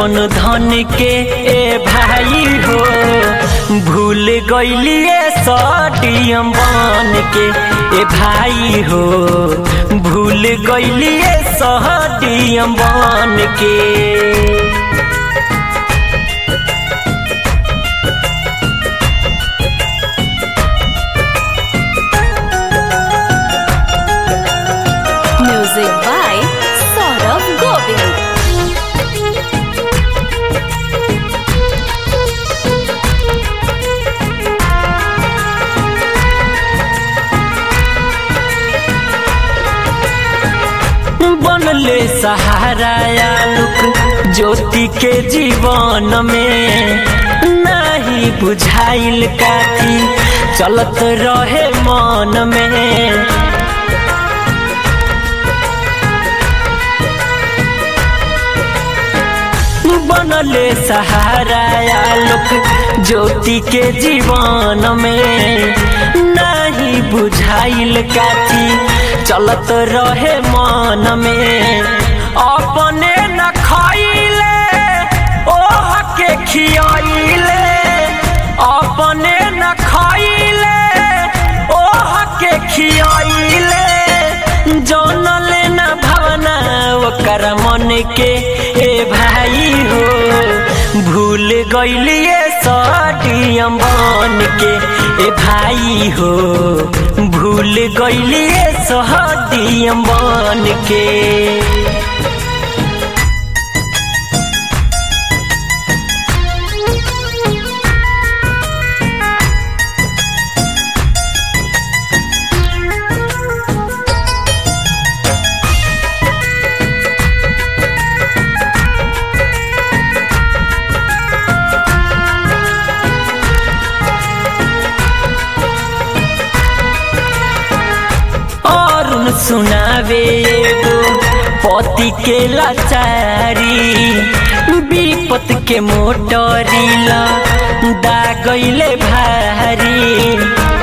जन धन के ए भाई हो भूल गईलिए सडियम बन के ए भाई हो भूल गईलिए सहडियम बन के Music by Saurav Govind. बनले सहारा आलोक ज्योति के जीवन में नहीं बुझाइल काथी चलत रहे मन में बनले सहारा आलोक ज्योति के जीवन में नहीं बुझाइल काथी चलत रहे मन में अपने न खाइले ओह के खियाइले अपने न खाइले ओह के खियाइले जौन लेना भावना ओकर मन के ए भाई हो भूल गईलिए सडियम बन के ए भाई हो भूल गईलिए सहडियम बन के अरुण सुनावे एगो पति के लाचारी विपत के मोटरीला दागैले भारी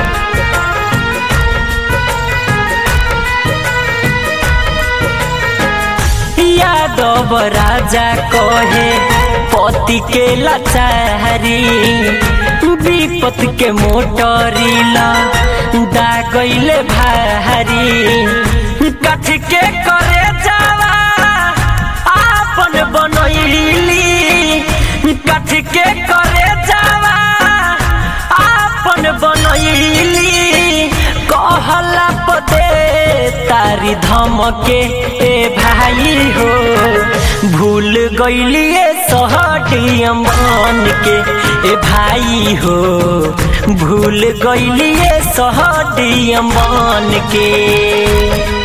यादव राजा कहे पति के लाचारी विपत के मोटरीला दागैले भारी कथ के करे जावा आपन बनैली कथ के करे जावा आपन बनैली कहला पदे तारी धमके ए भाई हो भूल गईलिए सहडियम बन के ए भाई हो भूल गईलिए सहडियम बन के